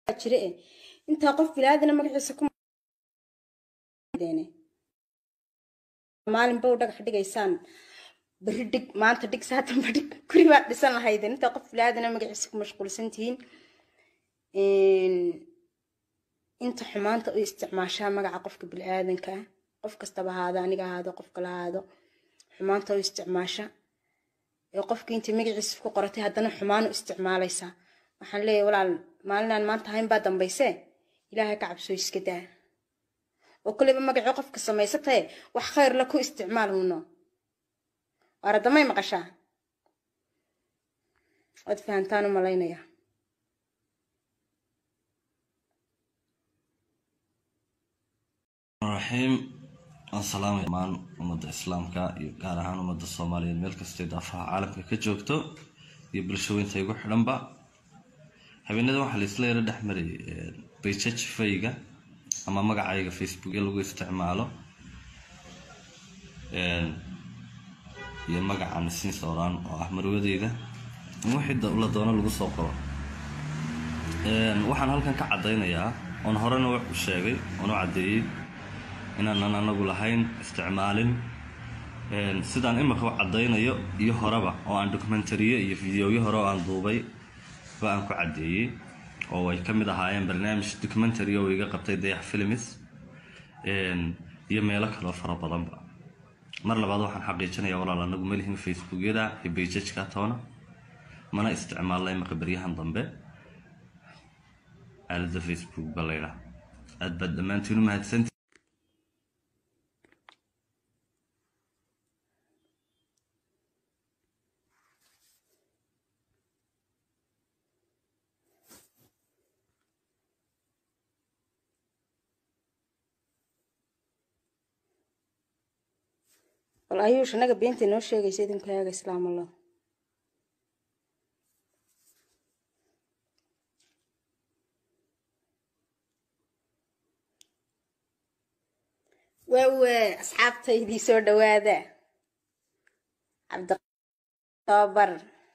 jire eh intaa qof bilaadana magaciisa ku maalin bow dhagax dhigaysaan beri dhig maanta dhig saatanba dhig guri baad dhisan lahaydeen intaa qof bilaadana magaciisa ku mashquulsan tihiin inta xumaanta u isticmaashaa magaca qofka bili-aadanka ah qof kastaba ahaado aniga ahaado qof kala ahaado xumaanta u isticmaasha ee qofkii intii magaciisa ku qoratay haddana xumaan u isticmaalaysaa waxaan leeyahay walaal maalinaan maanta hayn baa dambayse ilaahay ka cabsoo iska daa oo koleyba magacii qofka samaysatae wax khayr la ku isticmaal huno waaradamay maqashaa waad fahantaan u malaynaya raxiim waan salaamaya dhammaan ummadda islaamka iyo gaar ahaan ummadda soomaaliyeed meel kastay daafaha caalamka ka joogto iyo bulshooyinta igu xidhanba habeenada waxaa laisla yaro dhex marayay bayjaj fayga ama magacayga facebookya lagu isticmaalo iyo magaca nasiin sooraan oo ah marwadeyda wixii la doono lagu soo qoro waxaan halkan ka caddaynayaa oon horena wax u sheegay oon u caddeeyey inaanan anagu lahayn isticmaalin sidaan imika u caddaynayo iyo horeba oo aan documentariye iyo videoyo hore oo aan duubay ba aan ku caddeeyey oo ay ka mid ahaayeen barnaamij documentary oo iga qabtay dayax films iyo meelo kaloo fara badanba mar labaad waxaan xaqiijinayaa walaal anagu malihin facebookyada iyo bayjajka toona mana isticmaalna imika baryahan dambe aalada facebook ba laydhaa aad baad dhammaantiin u mahadsanti bal ayuush anaga beenta inoo sheegaysa idinku eega islaam allah waawe asxaabtaydii soo dhawaada cabditobar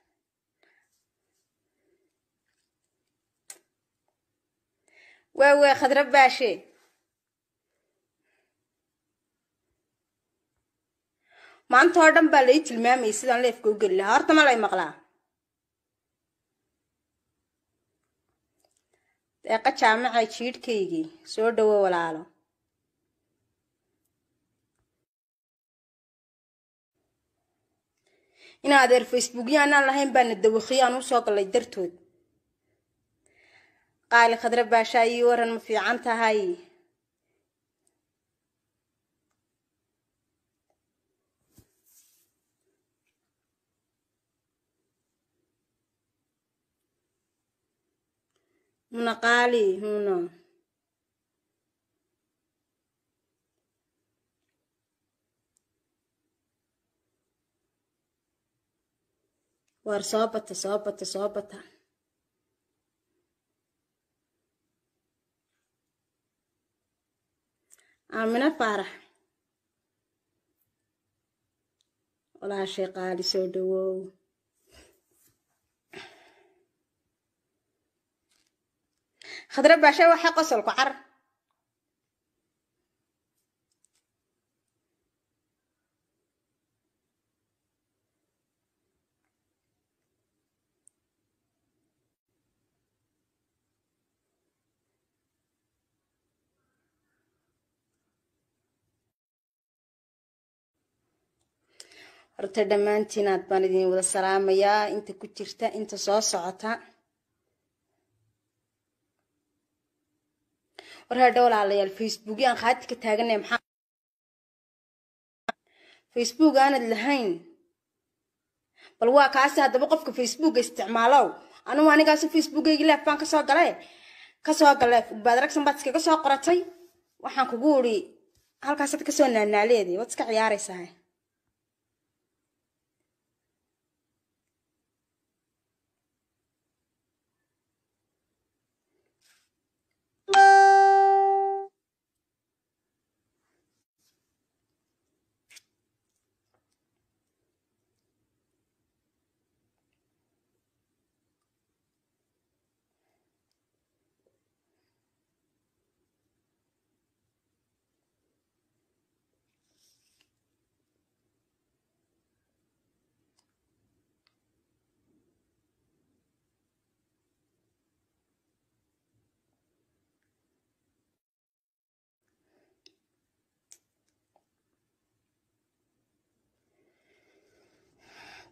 waawe khadra baashe maanta oo dhan baa lai tilmaamayay sidaan leefka u geli lahaa horta ma lay maqlaa deeqa jaamaca jiidhkaygii soo dhawo walaalo in adeer facebookya anaan lahayn baana dawakhiyo aan usoo gallay dartood qaali khadra baashaa ii waran ma fiican tahay muna qaali muna waar soo bata soo bata soo bata aamina faarax walaashay qaali soo dhawow khadra baasha waxaa qosolku car horta dhammaantiin aad baan idin wada salaamayaa inta ku jirta inta soo socota war hadha walaalayaal facebookyo aan khaati ka taaganay maxaa facebook aanad lahayn bal waa kaasi haddaba qofka facebooka isticmaalow anugu anigaasu facebookaygi leef baan kasoo gale kasoo gale baad ragsan baad iskaga soo qoratay waxaan kugu uri halkaasaad kasoo naanaaleeday waad iska ciyaaraysaa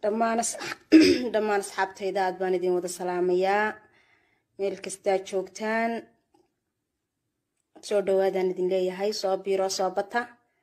dhammaan dhammaan asxaabtayda aad baan idin wada salaamayaa meel kastaa joogtaan soo dhawaadaan idin leeyahay soo biiro soo bata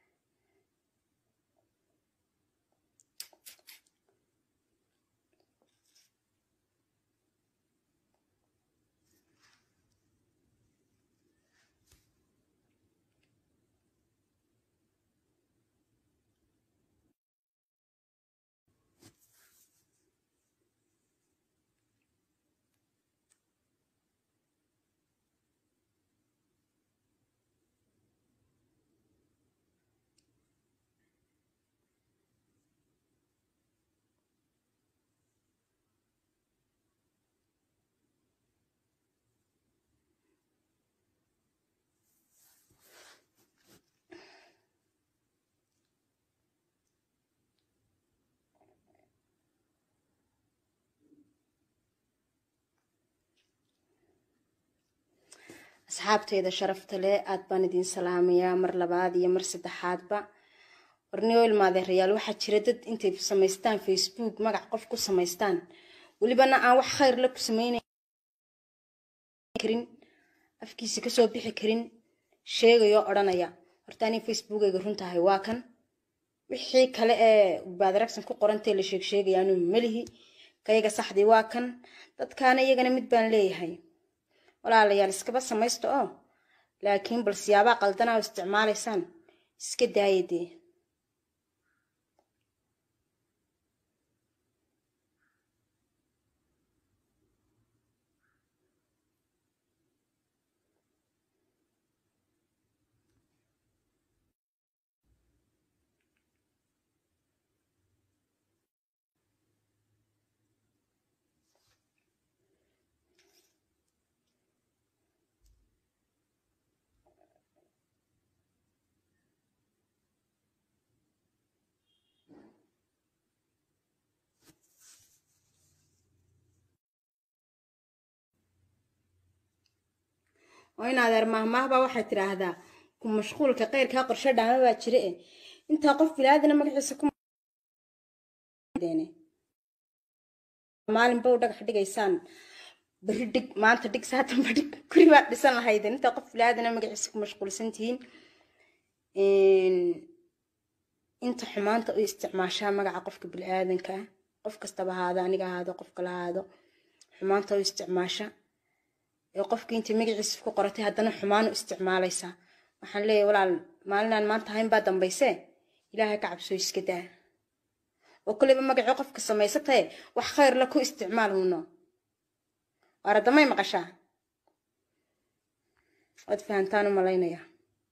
asxaabteyda sharafta leh aad baan idin salaamayaa mar labaad iyo mar saddexaadba warniyo ilmaadeerayaal waxaa jira dad intay samaystaan facebook magac qof ku samaystaan welibana aan wax khayr la ku samaynayn karin afkiisa kasoo bixi karin sheegayoo odhanaya horta anii facebookayga runtahay waa kan wixii kale ee baadaragsan ku qorantee la sheeg sheegayaanu melihi kayaga saxdii waa kan dadkaana iyagana mid baan leeyahay walaalayaal iskaba samaysta oo laakiin bal siyaabaa qaldanaa oo isticmaalaysaan iska daaya dee oo in adeer mahmaahbaa waxay tidhaahdaa ku mashquulka keyrkaa qorsho dhaama baa jira e intaa qof bilaadana magaciisa ku maalinba u dhagax dhigaysaan beri dhig maanta dhig saatanba dhig guri baad dhisan lahaydeen intaa qof bilaadana magaciisa ku mashquulsan tihiin inta xumaanta u isticmaashaa magaca qofka bili-aadanka qof kastaba ahaado aniga ahaado qof kala ahaado xumaanta u isticmaasha ee qofkii intay magaciisa ku qoratay haddana xumaan u isticmaalaysaa waxaan leeyahay walaal maalinaan maanta hayn baa dambayse ilaahay ka cabsoo iska daa oo koleyba magacii qofka samaysatae wax khayr la ku isticmaal huno waaradamay maqashaa waad fahantaan u malaynaya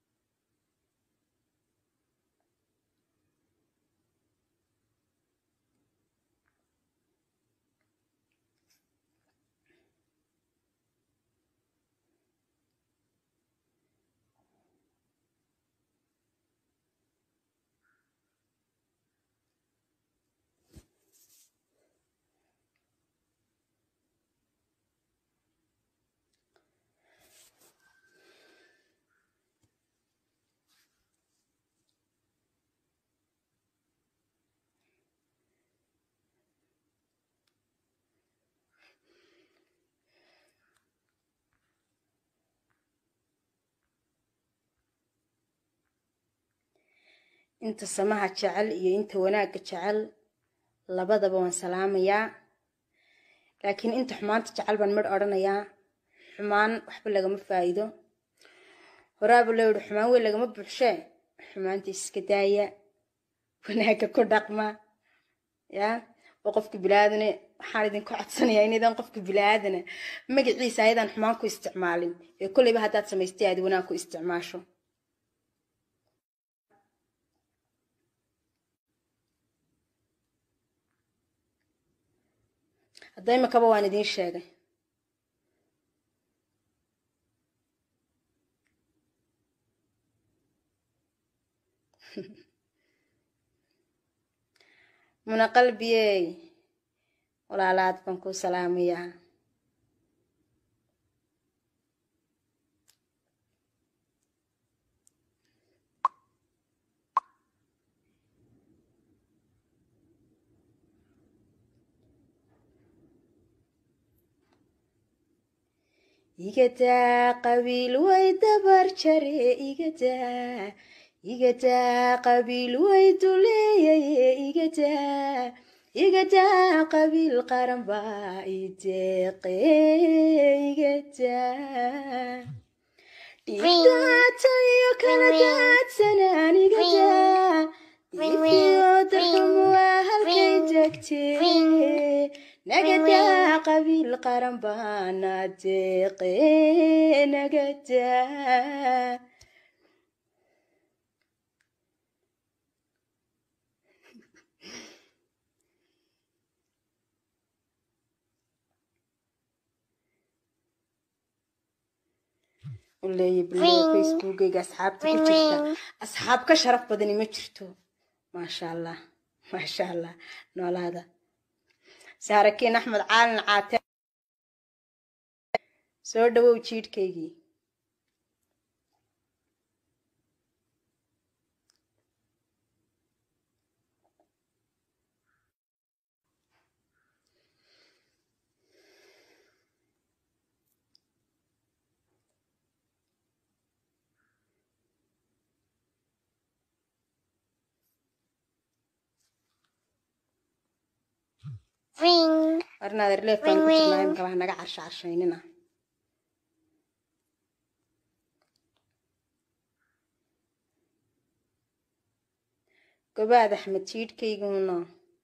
inta samaha jecel iyo inta wanaagga jecel labadaba waan salaamayaa laakiin inta xumaanta jecel baan midh odhanayaa xumaan waxba lagama faa'iido horaaba loo yihi xumaan weyn lagama buuxshee xumaanta iska daaya wanaagga ku dhaqma yaa oo qofka bilaadane waxaan idinku codsanayaa inaydan qofka bilaadana magaciisa ayadaan xumaan ku isticmaalin ee kolleyba haddaad samaystay aad wanaag ku isticmaasho hadda imakaba waan idiin sheegay muna qalbiyey walaalaad baan kuu salaamayaa igadaa qabiil way dabar jare igadaa igadaa qabiil way duleeyaye igadaa igadaa qabiil qaran baa ideeqe igadaa dhiigdaatayo kala daadsanaan igadaa diifiyo darxumu waa halkay degtee nagadaa qabiil qaran baana deeqe nagadaa uleeya bilow facebookayga asxaabta ku jirta asxaab ka sharaf badani ma jirto maasha allah maasha allah noolaada saarakiin axmed caalin caate soo dhawow jiidhkaygii Ring. warnaader leef baan ku jirnaa imika wax naga carsha carshaynina gobaad axmed jiidhkayguna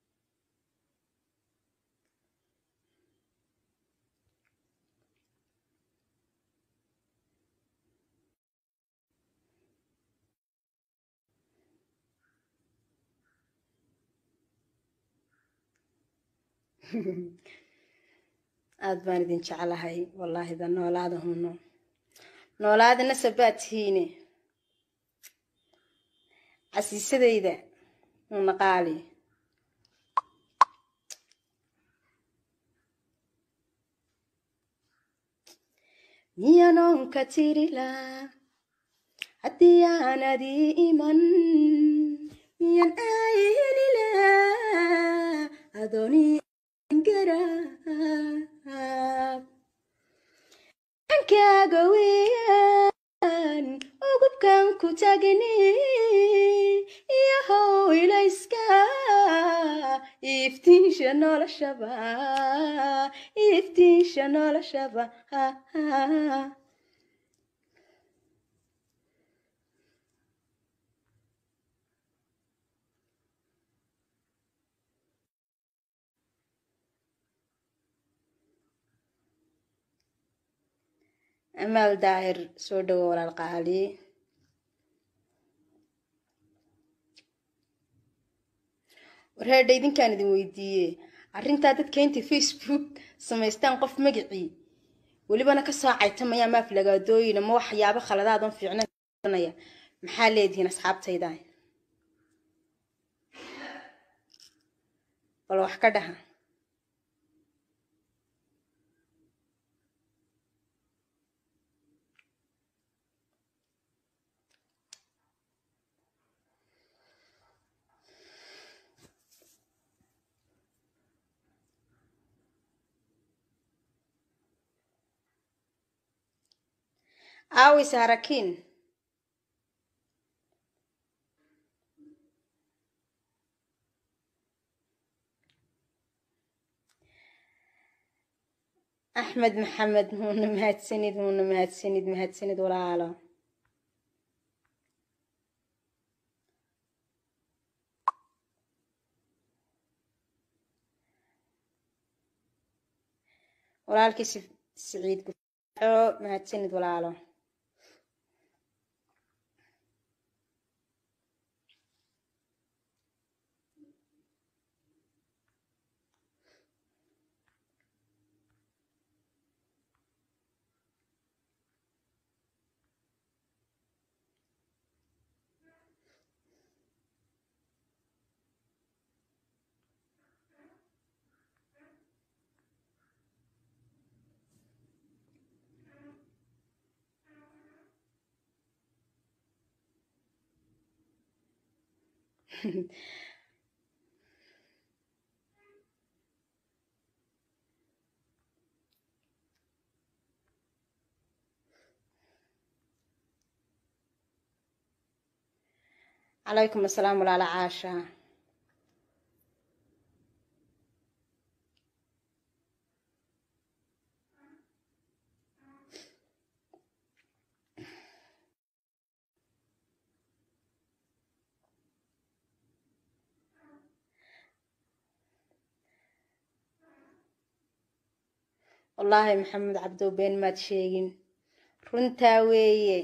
aada baan idin jeclahay wallaahi da noolaada huno noolaada nasabaad tihiine casiisadayda huna qaali miyanoonka tirilaa haddii aanadii iman miyan aayelilaa adoonii garaab ankaaga weeyaan ugubkan ku tagni iyo howlayska iftiinsha noloshaba iftiinsha noloshaba amaal daahir soo dhawo walaal qaali warheedha idinkaan idin weydiiye arrintaa dadka intay facebook samaystaan qof magacii welibana ka soo caytamaya maaf lagaadooyina ma waxyaabo khaladaadon fiicnanaya maxaa leedihiin asxaabtayda bal wax ka dhaha aawis harakiin axmed maxamed muuna mahadsanid muuna mahadsanid mahadsanid walaalo walaalkii siciid gufaaco mahadsanid walaalo calaykum asalaam walaala caasha wallaahi maxamed cabdow been maad sheegin runtaa weeye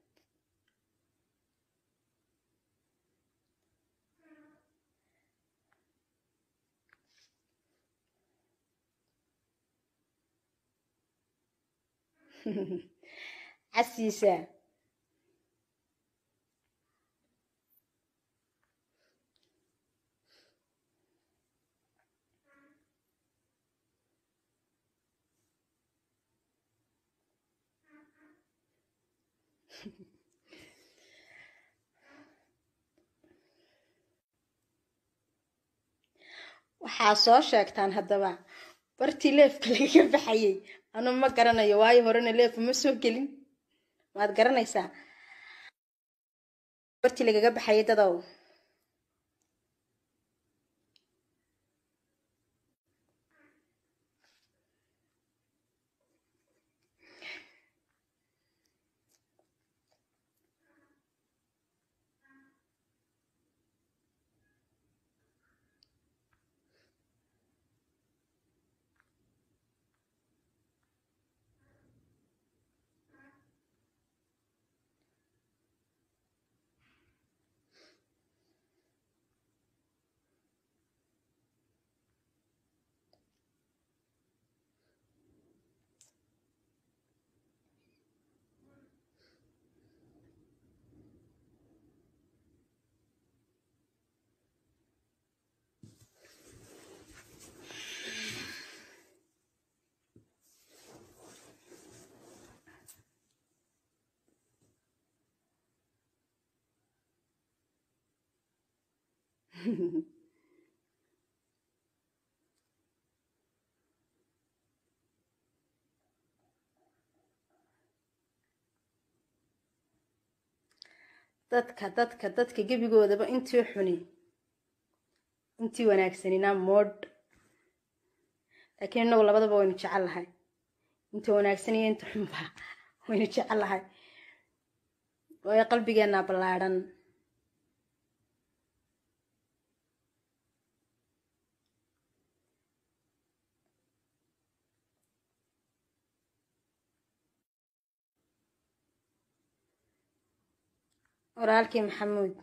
casiisa waxaa soo sheegtaan haddaba bartii leefka lagaga baxayay anu ma garanayo waayo horena leefa ma soo gelin waad garanaysaa bartii lagaga baxayay dadow dadka dadka dadka gebigoodaba intii xuni intii wanaagsanina moodh laakiin innagu labadaba waynu jecel lahay inta wanaagsan iyo inta xunba waynu jecel lahay waayo qalbigeenna ballaadhan walaalkii maxamuud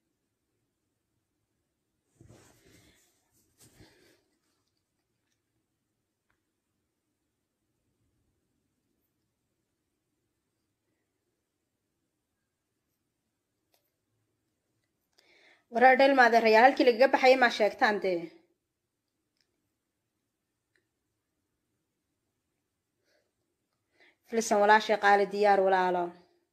waraa dheelmaadeerayaal halkii lagaga baxayay maa sheegtaan dee filisan walaashay qaali diyaar walaalo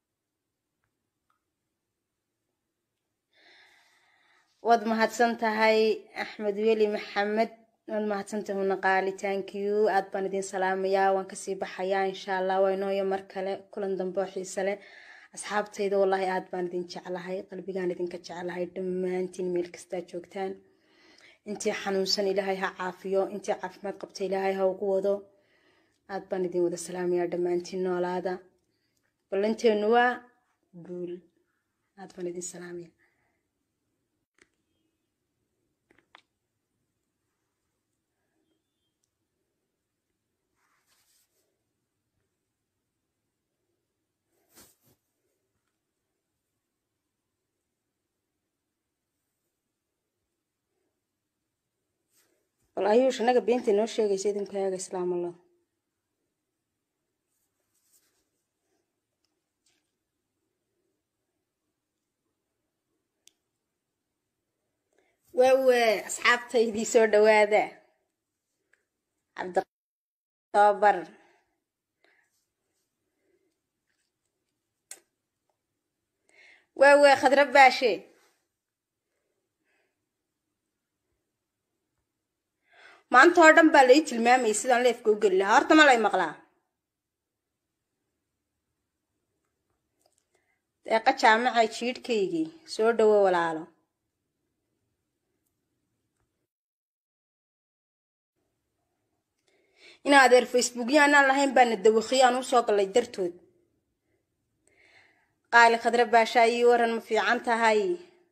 waad mahadsan tahay axmed weli maxamed waad mahadsantahay una qaali thank you aad baan idin salaamayaa waan kasii baxayaa insha allah waa inooyo mar kale kulan dambe oo xiise leh asxaabtayda wallaahi aad baan idin jeclahay qalbigaan idinka jeclahay dhammaantiin meel kastaa joogtaan intii xanuunsan ilaahay ha caafiyo intii caafimaad qabta ilaahay ha ugu wado aad baan idin wada salaamayaa dhammaantiin noolaada ballanteenu waa guul aad baan idin salaamaya bal ayuush annaga beenta inoo sheegaysa idinku eega islaam allah waawe asxaabtaydii soo dhawaada cabditoobar waawe khadra baashe maanta oo dhan baa lai tilmaamayay sidaan leefka u geli lahaa horta ma lay maqlaa deeqa jaamaca jiidhkaygii soo dhowo walaalo in adeer facebookya anaan lahayn baana dawakiyo aan usoo gallay dartood qaali khadre baashaa ii waran ma fiican tahay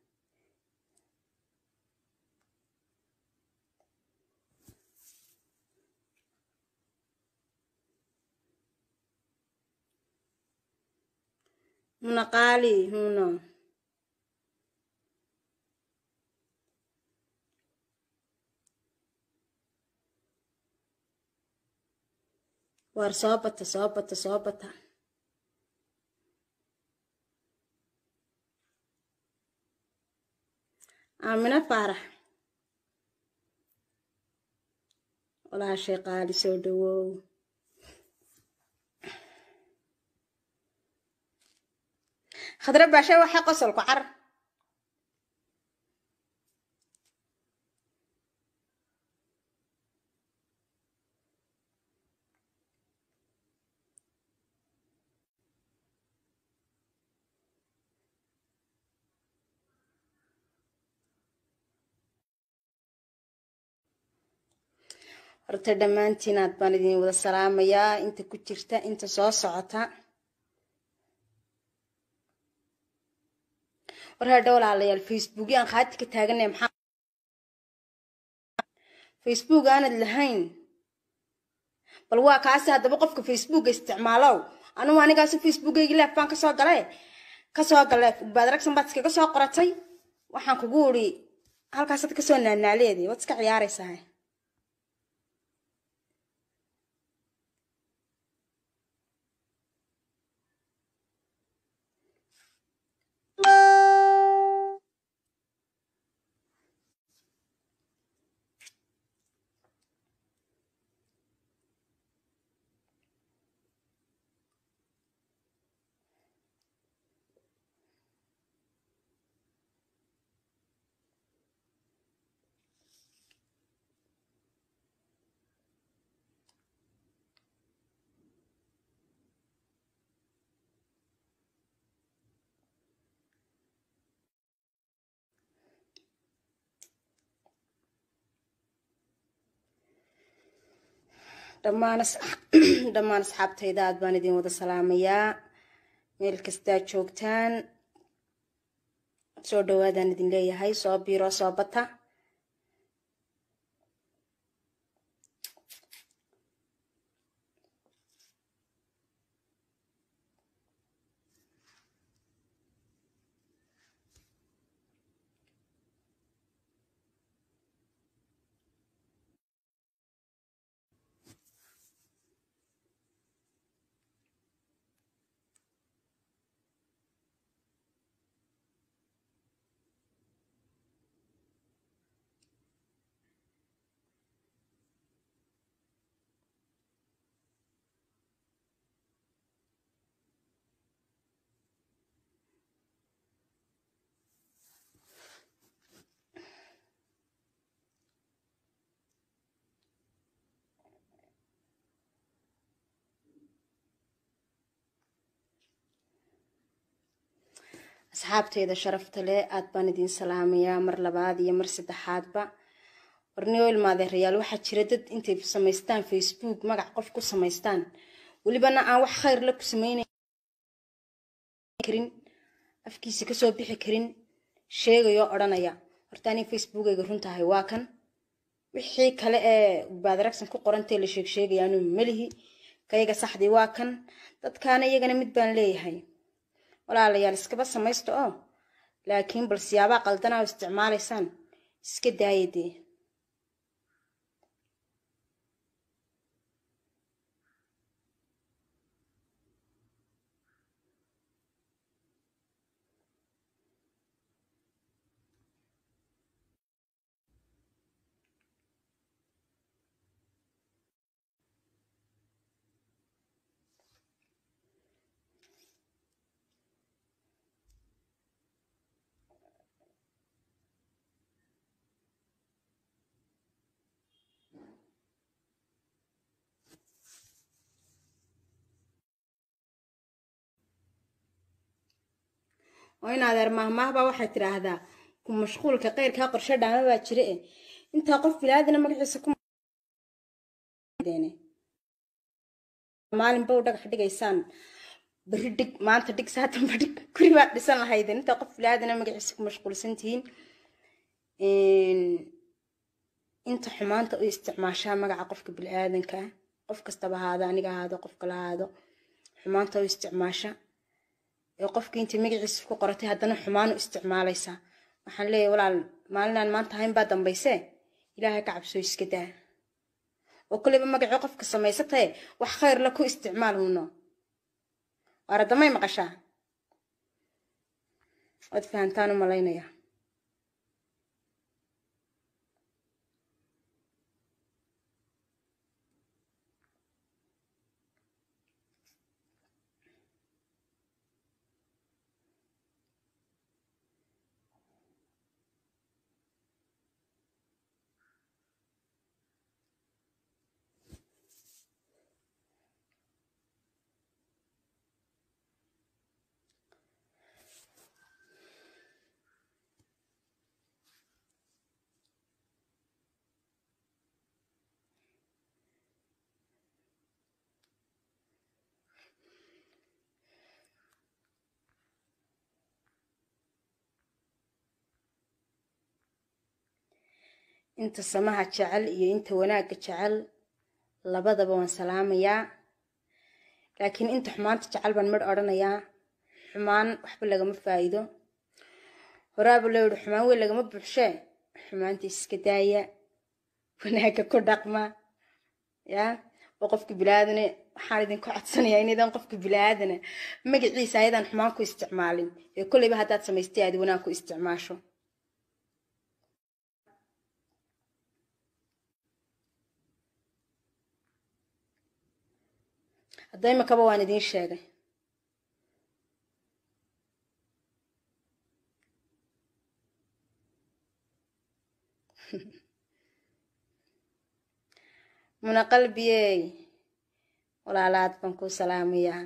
muna qaali huno waar soo bata soo bata soo bata aamina faarax walaashay qaali soo dhawow khadre baashe waxay qosolku car horta dhammaantiin aad baan idin wada salaamayaa inta ku jirta inta soo socota war hadha walaalayaal facebook aan khaati ka taaganay maxaa facebook aanad lahayn bal waa kaasi haddaba qofka facebooka isticmaalow anugu anigaasi facebookaygi leef baan kasoo gale kasoo gale badragsan baad iskaga soo qoratay waxaan kugu uri halkaasaad kasoo naanaaleeday waad iska ciyaaraysaa dhammaan dhammaan asxaabtayda aad baan idin wada salaamayaa meel kastaa joogtaan soo dhawaadaan idin leeyahay soo biiro soo bata asxaabteyda sharafta leh aad baan idin salaamayaa mar labaad iyo mar saddexaadba warniyo ilmaadeerayaal waxaa jira dad intay samaystaan facebook magac qof ku samaystaan welibana aan wax khayr la ku sameynkarin afkiisa kasoo bixi karin sheegayoo odhanaya horta anii facebookayga runtahay waa kan wixii kale ee baadaragsan ku qorantee la sheeg sheegayaanu melihi kayaga saxdii waa kan dadkaana iyagana mid baan leeyahay walaalayaal iskaba samaysta oo laakiin bal siyaabaa qaldanaa oo isticmaalaysaan iska daaya dee oo in adeer maahmaahbaa waxay tidhaahdaa ku mashquulka qeyrkaa qorshe dhaama baa jira e intaa qof bilaadina magaciisa ku maalinba u dhagax dhigaysaan beri dhig maanta dhig saatanba dhig guri baad dhisan lahaydeen intaa qof bilaadina magaciisa ku mashquulsan tihiin inta xumaanta u isticmaashaa magaca qofka bili-aadanka qof kastaba ahaado aniga ahaado qof kala ahaado xumaanta u isticmaasha ee qofkii intay magaciisa ku qoratay haddana xumaan u isticmaalaysaa waxaan leeyahay walaal maalinaan maanta hayn baa dambayse ilaahay ka cabsoo iska daa oo koleyba magacii qofka samaysatae wax khayr la ku isticmaal huno waaradamay maqashaa waad fahantaan u malaynaya inta samaha jecel iyo inta wanaagga jecel labadaba waan salaamayaa laakiin inta xumaanta jecel baan midh odhanayaa xumaan waxba lagama faa'iido horaaba loo yihi xumaan weyn lagama buuxshee xumaanta iska daaya wanaagga ku dhaqma yaa oo qofka bilaadane waxaan idinku codsanayaa inaydan qofka bilaadana magaciisa ayadaan xumaan ku isticmaalin ee kolleyba haddaad samaystay aad wanaag ku isticmaasho hadda imakaba waan idiin sheegay muna qalbiyey walaalaad baan kuu salaamayaa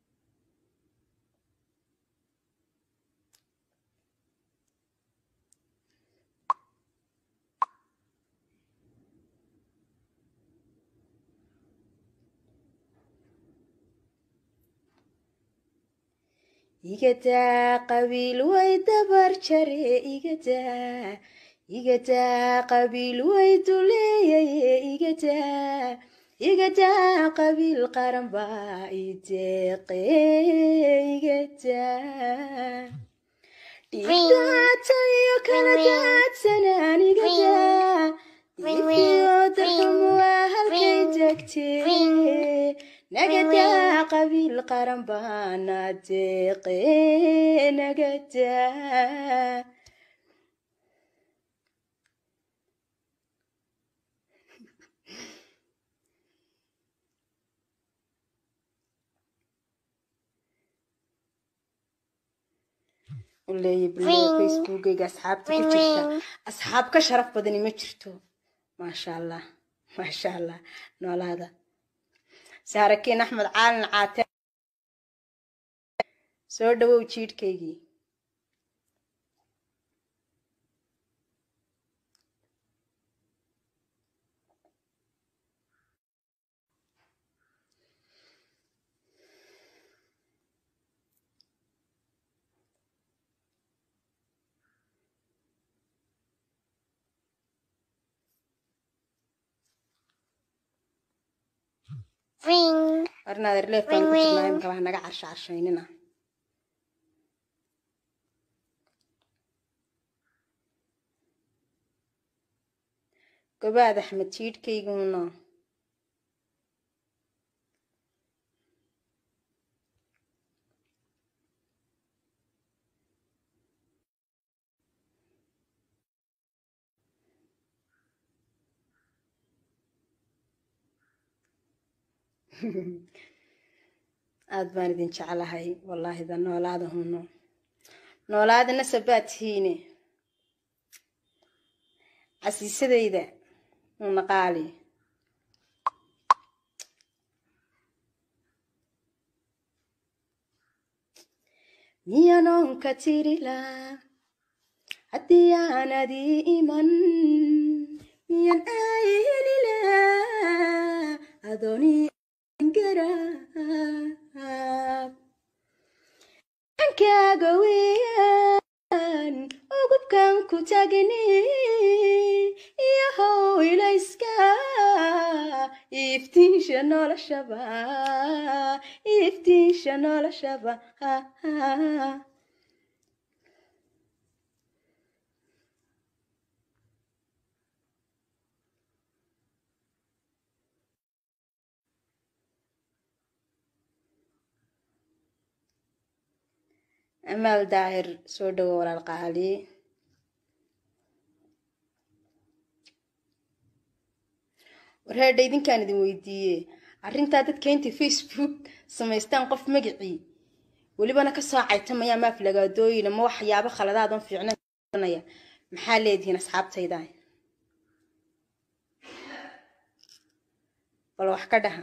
igadaa qabiil way dabar jare igadaa igadaa qabiil way duleeyaye igadaa igadaa qabiil qaran baa ideeqe igadaa dhiigdaatayo kala daadsanaan igadaa diifiyo darxumo waa halkay degtee nagadaa qabiil qaran baana deeqe nagadaa uleeya bilow facebookayga asxaabta ku jirta asxaab ka sharaf badani ma jirto maasha allah maasha allah noolaada saarakiin axmed caalin caate soo dhawow jiidhkaygii Ring. warnaader leefbaan ku jirnaa imika wax naga carsha carshaynina gobaad axmed jiidhkayguna aada baan idin jeclahay wallaahi da noolaada huno noolaadana sabaad tihiine casiisadayda una qaali miyanoonka tirila haddii aanad ii iman miyan aayelila adooni garaab ankaaga weeyaan ugubkan ku tagni iyahow ilayska iftiinsha noloshaba iftiinsha noloshaba amaal daahir soo dhawo walaal qaali warheedha idinkaan idin weydiiye arrintaa dadka intay facebook samaystaan qof magacii welibana ka soo caytamaya maaf lagaadooyina ma waxyaabo khaladaadan fiicnanaya maxaa leedihiin asxaabtayda bal wax ka dhaha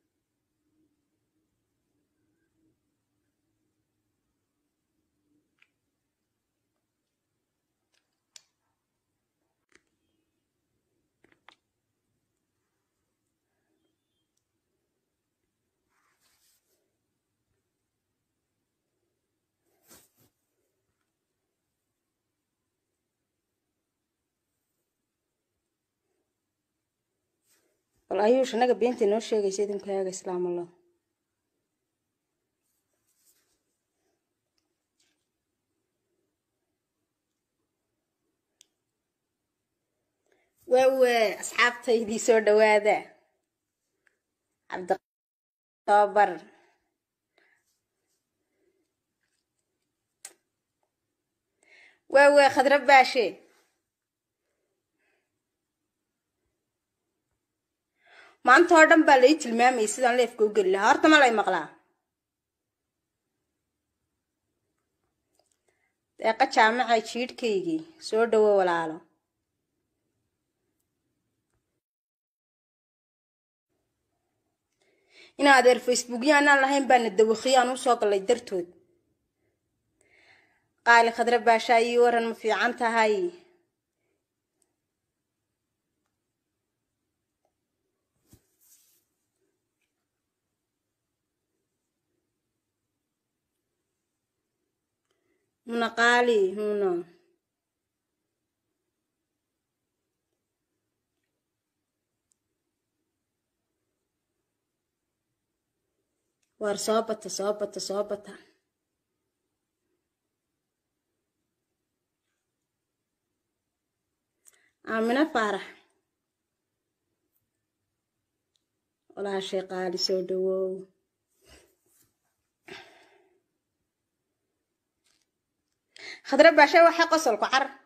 bal ayuush anaga beenta inoo sheegaysa idinkaaga islaam allah waawe asxaabtaydii soo dhawaada cabditobar waawe khadra baashe maanta oo dhan baa lai tilmaamayay sidaan leefka u geli lahaa horta ma lay maqlaa deeqa jaamaca jiidhkaygii soo dhawo walaalo in adeer facebookya anaan lahayn baana dawakhiyo aan usoo gallay dartood qaali khadra baashaa ii waran ma fiican tahay huna qaali huna waar soo bata soo bata soo bata aamina faarax walaashay qaali soo dhawow khadra baashe waxay qosolku car